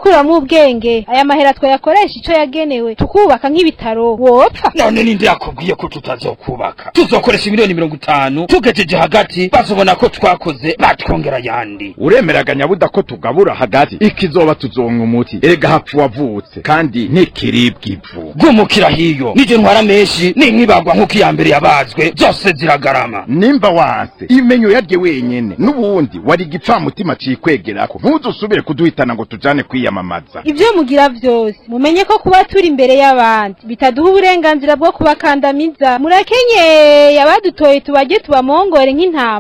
gukuramwo ubwenge aya mahera twayakoresha ico yagenewe tukubaka nk'ibitaro wopfa none ninde yakubwiye ko tutazokubaka tuzokoresha miliyoni mirongo itanu tugejeje hagati bazobona ko twakoze batwongera yandi uremeraga nyabuda ko tugabura hagati ikizoba tuzonka umuti erega hapfa uwavutse kandi ntikiribwa ivu gumukira hiyo nije ntwara menshi ninkibagwa nk'uko iya mbere yabazwe zose ziragarama nimba wanse imenyo yarye wenyene n'ubundi wari igipfamutima cikwegerako ntuzusubire kuduhitana ngo tujane kwiyamamaza ivyo mugira vyose mumenye ko kuba turi imbere y'abandi bitaduha uburenganzira bwo kubakandamiza murakenyeye abadutoye tubajye tubamongore nk'intama